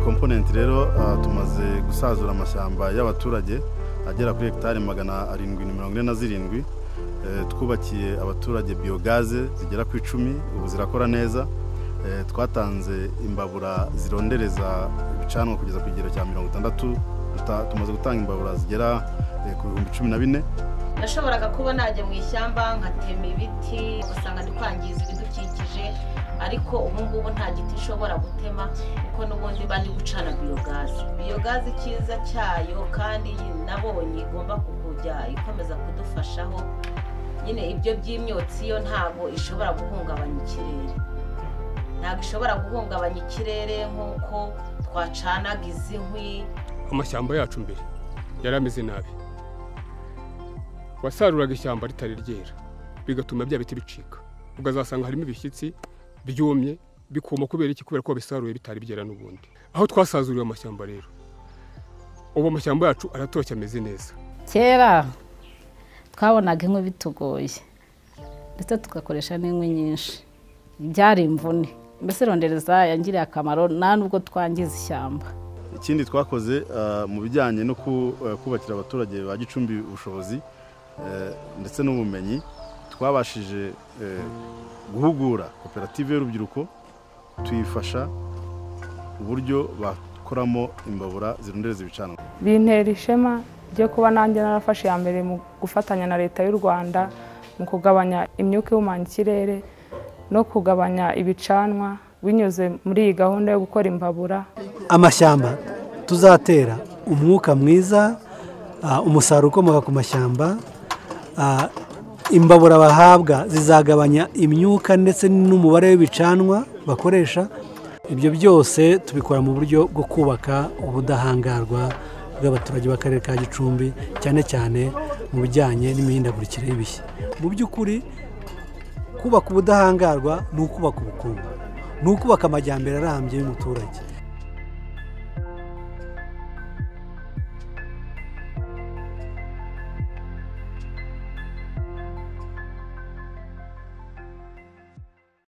komponenti rero tumaze gusazura amashyamba y'abaturage agera kuri hegitari magana arindwi na mirongo ine na zirindwi twubakiye abaturage biyogaze zigera ku icumi ubu zirakora neza twatanze imbabura zirondereza ibicanwa kugeza ku kigero cya mirongo itandatu tumaze gutanga imbabura zigera ku bihumbi cumi na bine nashoboraga kuba najya mu ishyamba nkatema ibiti ugasanga ndi kwangiza ibidukikije ariko ubu ngubu nta giti ushobora gutema kuko n'ubundi iba ndi gucana biyogaze biyogaze icyiza cyayo kandi nabonye igomba kujya ikomeza kudufashaho nyine ibyo by'imyotsi yo ntabwo ishobora guhungabanya ikirere ntabwo ishobora guhungabanya ikirere nk'uko twacanaga izi nkwi amashyamba yacu mbere yari ameze nabi wasaruraga ishyamba ritari ryera bigatuma bya biti bicika ukazasanga harimo ibishyitsi byumye bikuma kubera iki kubera ko wabisaruye bitari byera n'ubundi aho twasazuriye amashyamba rero ubu amashyamba yacu aratoshye ameze neza kera twabonaga inkwi bitugoye ndetse tugakoresha n'inkwi nyinshi byari imvune mbese rondereza yangiriye akamaro nta nubwo twangiza ishyamba ikindi twakoze mu bijyanye no kubakira abaturage ba gicumbi ubushobozi ndetse n'ubumenyi twabashije guhugura koperative y'urubyiruko tuyifasha uburyo bakoramo imbabura zirundereza ibicanwa bintera ishema ryo kuba nanjye narafashe iya mbere mu gufatanya na leta y'u rwanda mu kugabanya imyuka ihumanya ikirere no kugabanya ibicanwa binyuze muri iyi gahunda yo gukora imbabura amashyamba tuzatera umwuka mwiza umusaruro ukomoka ku mashyamba imbabura bahabwa zizagabanya imyuka ndetse n'umubare w'ibicanwa bakoresha ibyo byose tubikora mu buryo bwo kubaka ubudahangarwa bw'abaturage b'akarere ka gicumbi cyane cyane mu bijyanye n'imihindagurikire y'ibishya mu by'ukuri kubaka ubudahangarwa ni ukubaka ubukungu ni ukubaka amajyambere arambye y'umuturage